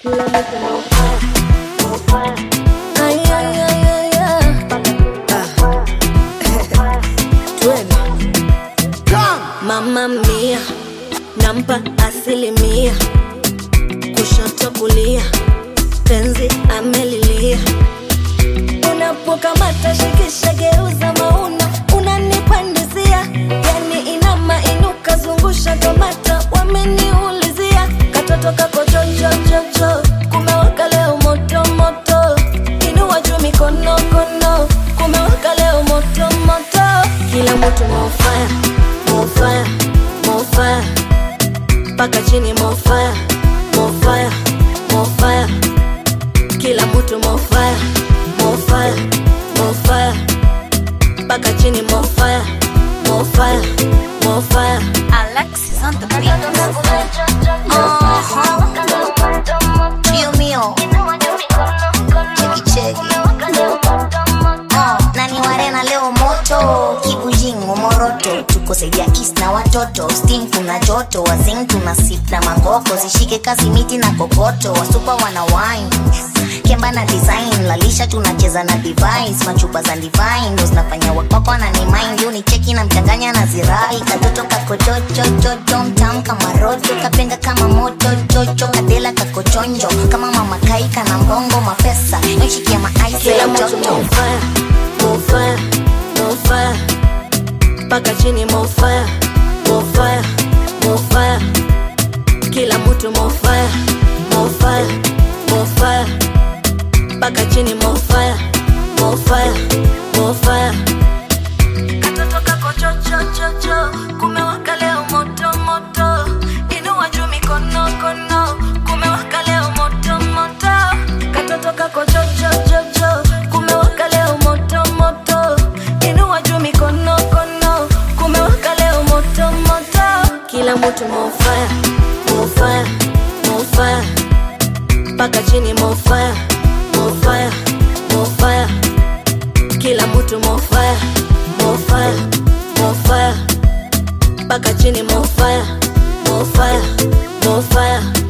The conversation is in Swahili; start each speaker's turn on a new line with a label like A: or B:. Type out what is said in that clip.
A: Ay, ay, ay, ay, ay. Ah. Twende. Mama mia nampa asilimia, kushoto kulia, penzi amelilia. Unapokamata shikisha, geuza mauna, unanipandizia yani inama inuka, zungusha kamata, wameniulizia katoto kako chochochocho, kumewaka leo moto moto, inua juu mikono kono, kumewaka leo moto moto, kila mtu mofaya mofaya mofaya mpaka chini mofaya mofaya mofaya kila mtu mofaya mofaya mofaya mpaka chini mofaya mofaya mofaya
B: Alexis on the beat. Uh-huh. Mío, mío. Cheki, cheki. Uh, nani warena leo moto kibujingo moroto tuko saidia east na watoto steam kuna joto wazing tuna sip na mangoko zishike kazi miti na kokoto wasupa wana wine kemba na design lalisha tunacheza na device machupa za divine ndo zinafanya wakwakwa na ni mind yo ni cheki na mchanganya na zirai katoto kakochochochocho mtam kama roto kapenga kama moto chocho kadela kakochonjo kama mama kaika na mbongo mapesa yoshikia maaisi
A: kila
B: ya
A: mtu
B: joto
A: mofaya mofaya mofaya mpaka chini mofaya mofaya mofaya kila mtu mofaya mofaya mofaya mpaka chini mofaya mofaya mofaya katoto kako chochochocho kumewaka leo moto moto inua juu mikono kono kumewaka leo moto moto katoto kako chochochocho kumewaka leo moto moto inua juu mikono kono kumewaka leo moto moto kila mtu mofaya mofaya mofaya mpaka chini mofaya mofaya mofaya kila mtu mofaya mofaya mofaya mpaka chini mofaya mofaya mofaya